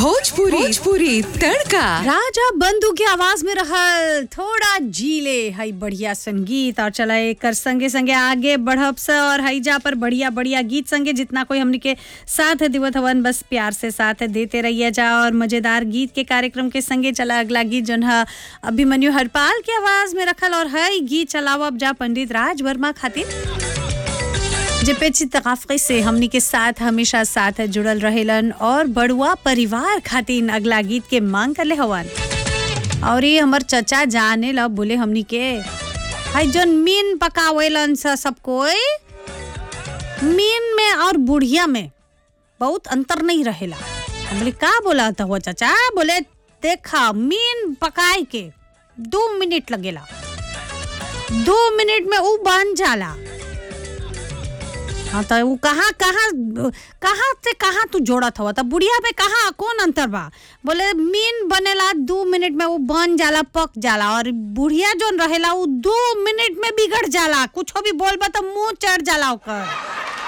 भोजपुरी भोजपुरी तड़का राजा बंधु के आवाज में रहल थोड़ा जीले हई बढ़िया संगीत और चला एकर संगे संगे आगे बढ़ब से और हईजा पर बढ़िया बढ़िया गीत संगे जितना कोई हमनी के साथ दिवत हवन बस प्यार से साथ देते रहिए जा और मजेदार गीत के कार्यक्रम के संगे चला अगला गीत जौन है अभिमन्यु हरपाल के आवाज में रखल और हई गीत चलावब जा पंडित राज वर्मा खातिर जे पेची तकाफी से हमनी के साथ हमेशा साथ जुड़ल रहेलन और बड़ुआ परिवार खातिर अगला गीत के मांग करले हवन और ये हमर चचा जाने ला बोले हमनी के हाय जोन मीन पकावेलन स सब कोई मीन में और बुढ़िया में बहुत अंतर नहीं रहेला हम बोले का बोला था वो चचा बोले देखा मीन पकाए के दो मिनट लगेला दो मिनट में वो बन जाला हाँ तो वो कहाँ कहाँ कहाँ से कहाँ तू जोड़त हवा तो बुढ़िया पे कहाँ कौन अंतर बा बोले मीन बनेला दो मिनट में वो बन जाला पक जाला और बुढ़िया जोन रहेला वो दो मिनट में बिगड़ जाला कुछ भी बोलबा तो मुंह चढ़ जाला ओकर